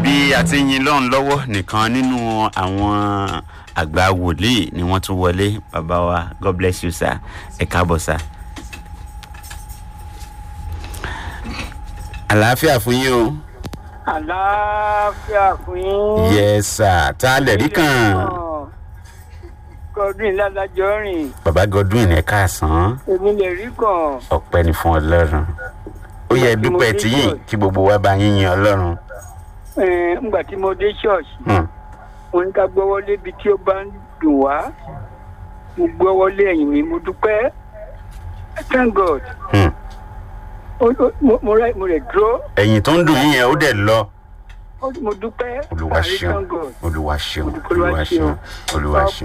bí a ti ń yin lọ́run lọ́wọ́ nìkan nínú àwọn àgbà wòlíì ni wọ́n tún wọlé bàbá wa god bless you sir ẹ káàbọ̀ sir. àlàáfíà fún yín o. àlàáfíà fún yín. yes sir tá a lè rí kàn. godwin ládàjọ rìn bàbá godwin ẹ káàsán èmi lè rí kàn. ọpẹ ní fún ọlọrun ó yẹ dúpẹ tíyìn kí gbogbo wa bá yín yin ọlọrun. Eh, ngbà tí mo dé ṣọ́ọ̀ṣì Hmm. mo ní ká gbọ́wọ́ lébi tí ó bá ń dùn wá mo gbọ́wọ́ lé ẹ̀yìn mi mo dúpẹ́ thank god Hmm. Ó- ó- mo- mo rẹ̀ mo rẹ̀ dúró ẹ̀yìn tó ń dùn yín yẹn ó dẹ̀ lọ. ó- mo dúpẹ́ olùwà àrí ṣeun thank god olùwà ṣeun Olúwa olùwà ṣeun ṣeun. olùwà ṣeun.